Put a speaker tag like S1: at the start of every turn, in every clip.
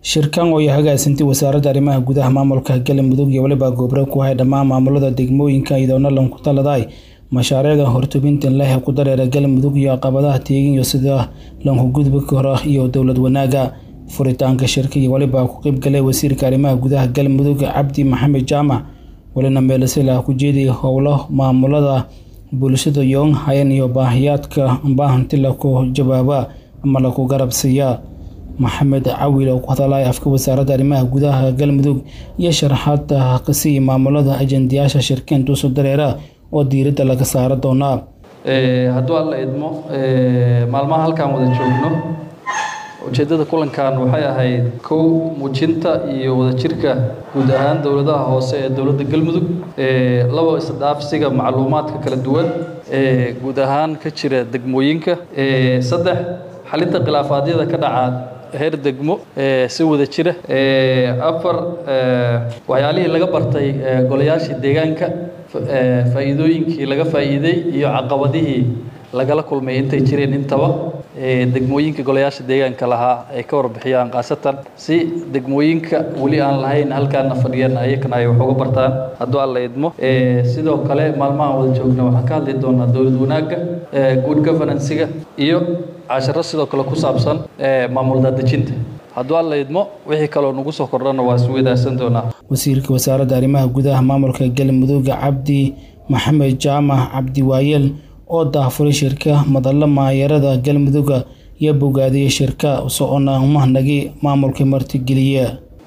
S1: shirkan oo ay hagaasantay wasaaradda arrimaha gudaha maamulka galmudug iyo weliba goobro ku hay dhammaan maamulada degmooyinka iyadoona lanku taladay mashaariicda hortubintan leh ku dareera galmudug iyo caqabadaha teegin iyo sida lanku gudbi karo iyo dowlad wanaaga furitaanka shirka iyo weliba ku qeybgalay wasiirka arrimaha gudaha galmudug cabdi maxamed jaamac welina meelasila ku jeediya howlo maamulada bulshada yoon hayan iyo baahiyaadka baahanti laku jawaaba ama laku garabsiiya maxamed cawil oo ku hadalaya afka wasaaradda arrimaha gudaha galmudug iyo sharaxaada qisiya maamulada ajendayaasha shirkeen duuso dareera oo diiradda laga saara doonaa
S2: hadduu alla idmo maalmaha halkaan wada joogno ujeeddada kulankan waxay ahayd kow muujinta iyo wadajirka guud ahaan dowladaha hoose ee dowladda galmudug labo isdhaafsiga macluumaadka kala duwan ee guud ahaan ka jira degmooyinka saddex xalinta khilaafaadyada ka dhaca heer degmo si wada jira afar waxyaalihii laga bartay golayaashii deegaanka faa'iidooyinkii laga faa'iiday iyo caqabadihii lagala kulmay intay jireen intaba degmooyinka golayaasha deegaanka lahaa ay ka warbixiyaan khaasatan si degmooyinka weli aan lahayn halkaana fadhiyaan ayakana ay wax uga bartaan hadduu alla idmo sidoo kale maalmahan wada joogna waxaan ka hadli doonaa dowlad wanaagga good governansiga iyo casharo sidoo kale ku saabsan maamul daadejinta hadduu alla idmo wixii kaloo nagu soo kordhana waa isweydaarsan doonaa
S1: wasiirka wasaaradda arrimaha gudaha maamulka galmudug cabdi maxamed jaamac cabdi waayeel oo daafuray shirka madalla maayarada galmuduga iyo bogaadiyey shirka socona umahnagi maamulka martigeliya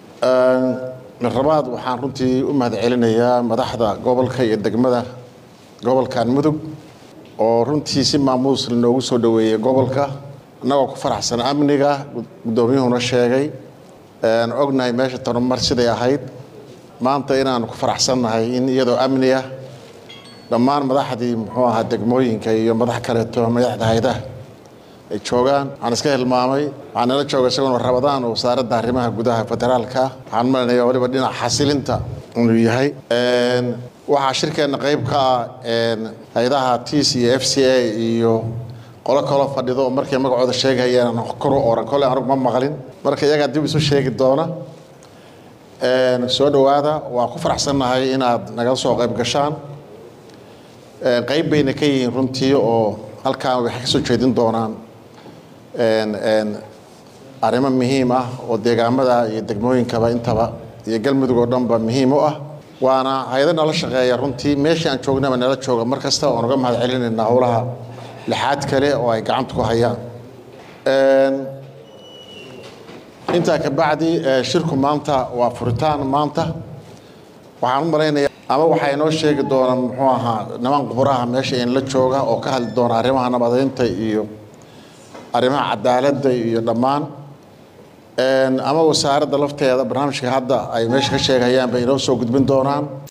S3: rabaad waxaan runtii u mahad celinayaa madaxda gobolka iyo degmada gobolkan mudug oo runtii si maamuus lanoogu soo dhoweeyey gobolka annagoo ku faraxsan amniga guddoomiyuhuna sheegay aan ognahay meesha tanumar siday ahayd maanta inaanu ku faraxsannahay in iyadoo amni ah dhammaan madaxdii muxuu ahaa degmooyinka iyo madax kaleeto madaxda haydaha ay joogaan waxaan iska hilmaamay waxaa nala jooga isaguna rabadaan oo wasaaradda arrimaha gudaha federaalka waxaan malanaya waliba dhinaca xasilinta inuu yahay waxaa shirkeenna qayb ka ah haydaha tis iyo f c a iyo qolo kaloo fadhido oo markay magacooda sheegayaan kor u oran kole anugu ma maqlin marka iyagaa dib isu sheegi doona soo dhowaada waa ku faraxsannahay inaad nagala soo qayb gashaan qayb bayna ka yihiin runtii oo halkaan waxay ka soo jeedin doonaan arrimo muhiim ah oo deegaamada iyo degmooyinkaba intaba iyo galmudug oo dhanba muhiim u ah waana hay-ado nala shaqeeya runtii meeshii aan joognaba nala jooga mar kasta oon uga mahad celinaynaa howlaha lixaad kale oo ay gacanta ku hayaan intaa ka bacdi shirku maanta waa furitaan maanta waxaan u malaynayaa ama waxaa inoo sheegi doona muxuu ahaa niman quburaha meesha in la jooga oo ka hadli doona arrimaha nabadeynta iyo arrimaha cadaaladda iyo dhammaan ama wasaaradda lafteeda barnaamijka hadda ay meesha ka sheegayaan bay inoo soo gudbin doonaan